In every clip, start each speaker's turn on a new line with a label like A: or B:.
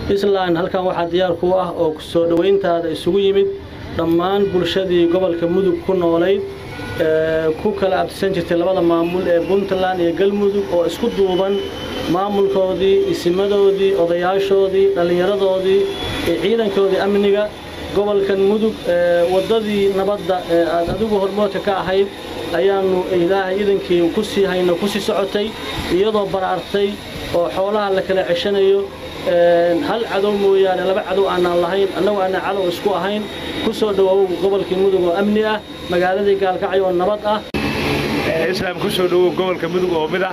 A: islaan halkan waxaa diyaar ku ah oo soo dhowayntaada isugu yimid dhammaan bulshadii gobolka mudug ku noolayd ku kala abtisan jirtay labada maamul ee puntland iyo galmudug oo isku duuban maamulkoodii isimadoodii odayaashoodii dhallinyaradoodii ciidankoodii amniga gobolkan mudug waddadii nabadda ee aad adigu hormoodka ka ahayd ayaannu ilaahay idankii ku sii hayno ku sii socotay iyadoo baraartay oo xoolaha la kala ceshanayo hal cadow mooyaane laba cadow aanaan lahayn annagu aanaan cadow isku ahayn ku soo dhowow gobolkii mudug oo amni ah magaaladii gaalkacyo oo nabad ah
B: islaam ku soo dhowow gobolka mudug oo mid ah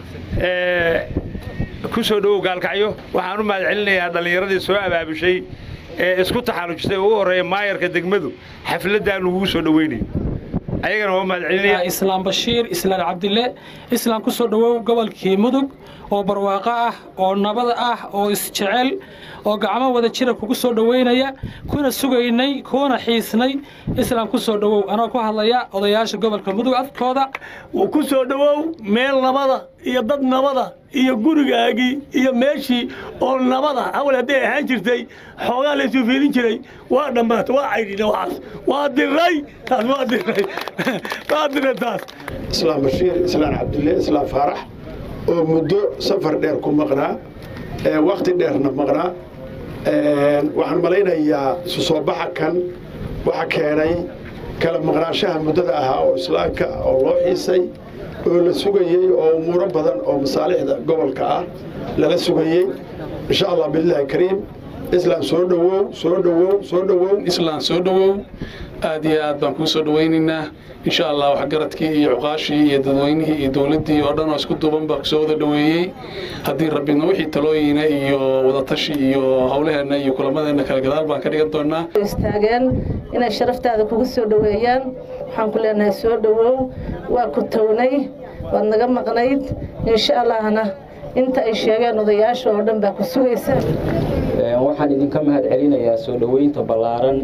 B: ku soo dhowow gaalkacyo waxaan u mahad celinayaa dhallinyaradii soo abaabushay ee isku taxallujtay ugu horreeya maayarka degmadu xafladdaannu ugu soo dhoweynayo ayagana waa mahad celinaya
C: islaam bashiir islaan cabdille islaam ku soo dhowow gobolkii mudug oo barwaaqo ah oo nabad ah oo isjecel oo gacmo wada jira kugu soo dhoweynaya kuna sugaynay kuna xiisnay islaam ku soo dhowow anoo ku hadlaya odayaasha gobolka mudug afkooda
D: ku soo dhowow meel nabada iyo dad nabada iyo gurigaagii iyo meeshii oo nabada hawal hadday ahaan jirtay xoogaa laysuu fiirin jiray waa dhammaata waa caydhina waxaas waa diray taas waa diray waa diray taas
E: islaam bashiir islaan cabdille islaam faarax oo muddo safar dheer ku maqnaa wakhti dheerna maqnaa waxaan malaynayaa isu soo baxa kan waxa keenay kala maqnaanshaha muddada ahaa oo islaamka oo loo xiisay oo la sugayey oo umuuro badan oo masaalixda gobolka ah lala sugayey insha allah biillahi kariim islaam soo dhowow soo dhowow soo dhowow
F: islaam soo dhowow aad iyo aad baan kuu soo dhowaynaynaa insha allah waxgaradkii iyo cuqaashii iyo dadweynihii iyo dowladdii oo dhan oo isku duuban baa kusoo wada dhoweeyey haddii rabbina wixii talooyina iyo wadatashi iyo howlaheenna iyo kulamadeenna kala gadaal baan ka dhigan doonaa
G: istaageen inay sharaftaada kugu soo dhoweeyaan waxaan ku leenahay soo dhowow waa ku townay waad naga maqnayd insha allahna inta ay sheegeen odayaasha oo dhan baa ku sugaysa
H: waxaan idinka mahad celinayaa soo dhoweynta ballaaran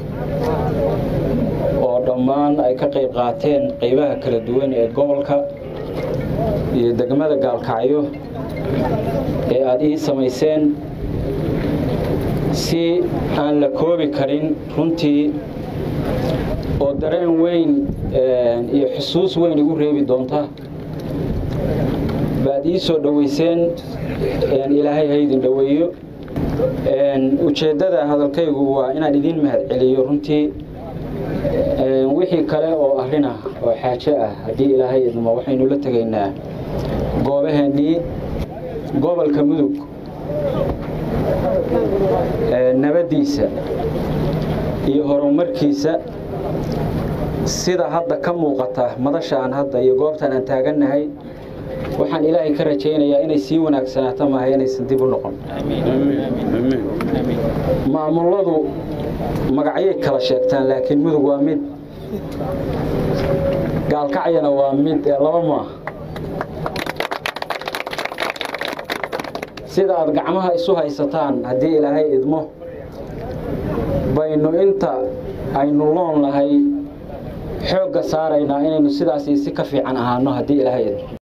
H: oo dhammaan ay ka qayb qaateen qaybaha kala duwan ee gobolka iyo degmada gaalkacyo ee aad ii samayseen si aan la koobi karin runtii oo dareen weyn iyo xusuus weyn igu reebi doonta baad ii soo dhowayseen ilaahay haydin dhoweeyo ujeeddada hadalkaygu waa inaan idiin mahad celiyo runtii wixii kale oo arrin ah oo xaajo ah haddii ilaahay idmo waxaynu la tegaynaa goobaheennii gobolka mudug nabaddiisa iyo horumarkiisa sida hadda ka muuqata madashaan hadda iyo goobtan aan taagannahay waxaan ilaahay ka rajaynayaa inay sii wanaagsanaato maaha inaysan dib u noqon maamulladu magacyay kala sheegtaan laakiin mudug waa mid gaalkacyana waa mid ee laba maaha sida aad gacmaha isu haysataan haddii ilaahay idmo baynu inta aynu loon lahay xoogga saaraynaa inaynu sidaas iyo si ka fiican ahaano haddii ilaahay idmo